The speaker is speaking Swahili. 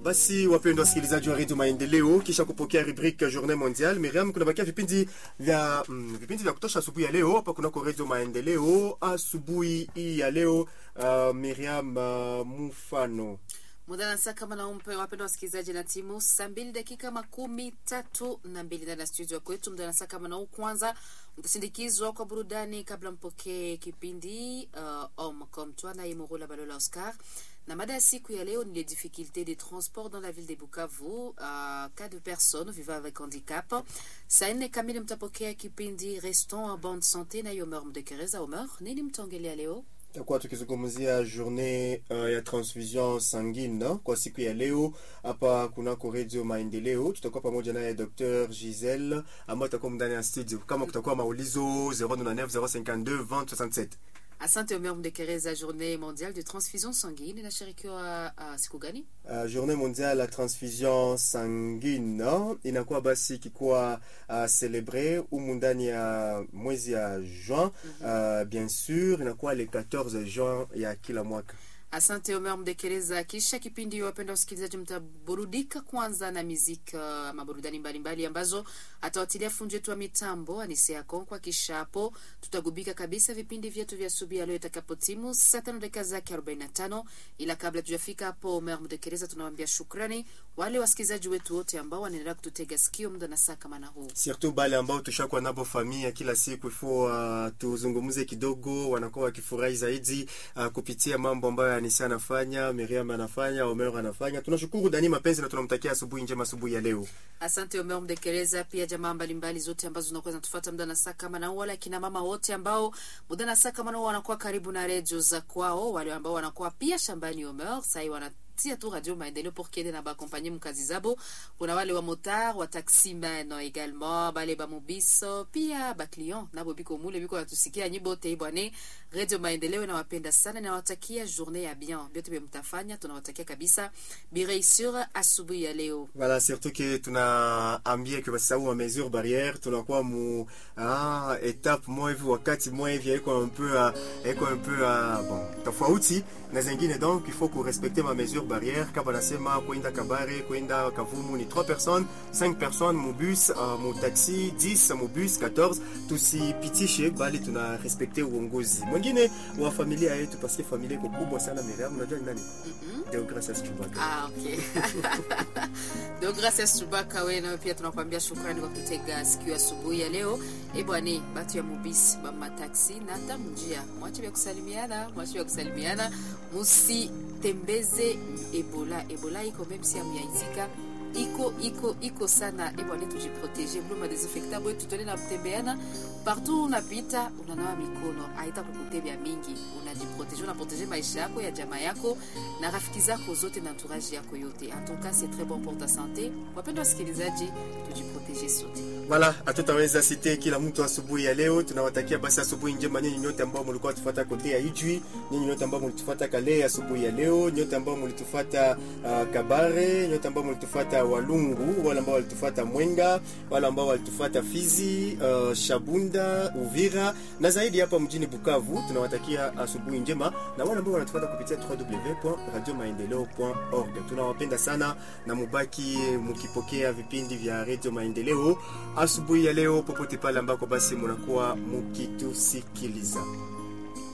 Basi wapendwa wasikilizaji wa redio Maendeleo, kisha kupokea rubrique journée mondiale, Miriam, kunabakia vipindi vya mm, vipindi vya kutosha asubuhi ya leo hapa kunako redio Maendeleo. Asubuhi hii ya leo uh, Miriam uh, mufano muda na saa kama naumpe wapendwa wasikilizaji na timu saa mbili dakika makumi tatu na mbili ndani ya studio kwetu. Muda na saa kama nau kwanza mtasindikizwa kwa burudani kabla mpokee kipindi uh, homme comme toi na Imorola Balola Oscar na mada ya siku ya leo ni les difficultés des transports dans la ville de Bukavu, uh, cas de personnes vivant avec handicap. Saa nne kamili mtapokea kipindi restons en bonne santé na Yomer Mdekereza. Omer, nini mtaongelea leo? takuwa tukizungumzia journée uh, ya transfusion sanguine kwa siku ya leo hapa kunako redio Maendeleo. Tutakuwa pamoja naye Dr Giselle ambayo atakuwa ndani ya studio. Kama kutakuwa maulizo 099 052 20 67 Asante Omer Mdekereza. Journée mondiale de transfusion sanguine inashirikiwa uh, siku gani? Uh, journée mondiale ya transfusion sanguine inakuwa basi ikikuwa uh, celebre humu ndani ya mwezi ya juin uh, bien sûr inakuwa le 14 juin ya kila mwaka. Asante Omer Mdekereza. Kisha kipindi, wapenda wasikilizaji, mtaburudika kwanza na muziki uh, maburudani mbalimbali ambazo atawatilia fundi wetu wa mitambo Anise Yakonkwa. Kisha hapo tutagubika kabisa vipindi vyetu vya asubuhi ya leo itakapotimu saa tano dakika zake 45. Ila kabla tujafika hapo, Omer Mdekereza, tunawaambia shukrani wale wasikilizaji wetu wote ambao wanaendelea kututega sikio muda na saa kama na huu, surtout bale ambao tushakuwa nabo familia kila siku ifo uh, tuzungumze kidogo, wanakuwa wakifurahi zaidi uh, kupitia mambo ambayo Anisa anafanya, Miriam anafanya, Omer anafanya. Tunashukuru Dani Mapenzi na tunamtakia asubuhi njema, asubuhi ya leo. Asante Omer Mdekereza, pia jamaa mbalimbali zote ambazo zinakuwa zinatufuata muda na saa kama na huu, wala kina mama wote ambao muda na saa kama na huu wanakuwa karibu na redio za kwao, wale ambao wanakuwa pia shambani Omer sai wana tia tu Radio Maendeleo pour kiende na baakompanye mkazi zabo. Kuna wale wa motar wa taximan également bale ba mobiso pia ba client nabo biko mule biko natusikia nyibote bwane. Radio Maendeleo nawapenda sana na nawatakia journée ya bien biote mtafanya, tunawatakia kabisa bireissure asubuhi ya leo. Voilà, surtout que tunaambia que basi wa mesure barrière tunakuwa mu ah, étape moja hivi wakati moja hivi iko un peu iko un peu uh, bon tofauti na zingine, donc il faut que respecter ma mesure barrière. Kama nasema kwenda Kabare kwenda Kavumu ni 3 personnes 5 personnes mu bus uh, mu taxi 10 mu bus 14, tusipitishe bali tuna respecter uongozi mwingine wa familia yetu, parce que familia iko kubwa sana. Miriam, unajua ni nani? Mm -hmm. Deogracias Chubaka. Ah, okay. Deogracias Chubaka, wewe nawe pia tunakwambia shukrani kwa kutega sikio asubuhi ya leo. Eh bwana, batu ya mubisi ba mataxi na hata mjia, mwache vya kusalimiana, mwache vya kusalimiana, musitembeze Ebola. Ebola iko même si amyaitika iko iko iko sana. Eh bwana, tujiprotege bluma desinfectant boy, tutole na kutembeana partout unapita, unanawa mikono, haita kukutembea mingi, unajiprotege, unaprotege maisha yako ya jamaa yako na rafiki zako zote na entourage yako yote. En tout cas, c'est très bon pour ta santé. Wapendwa wasikilizaji, tujiprotege sote. Voilà, hatutaweza site kila mtu asubuhi ya leo. Tunawatakia basi asubuhi njema nyinyi nyote ambao mlikuwa tufuata kote ya Ijwi, nyinyi nyote ambao mlitufuata Kale asubuhi ya leo, nyote ambao mlitufuata uh, Kabare, nyote ambao mlitufuata Walungu, wale ambao walitufuata Mwenga, wale ambao walitufuata Fizi, uh, Shabunda, Uvira na zaidi hapa mjini Bukavu. Tunawatakia asubuhi njema na wale ambao wanatufuata kupitia www.radiomaendeleo.org. Tunawapenda sana na mubaki mukipokea vipindi vya Radio Maendeleo asubuhi ya leo popote pale ambako basi munakuwa mukitusikiliza.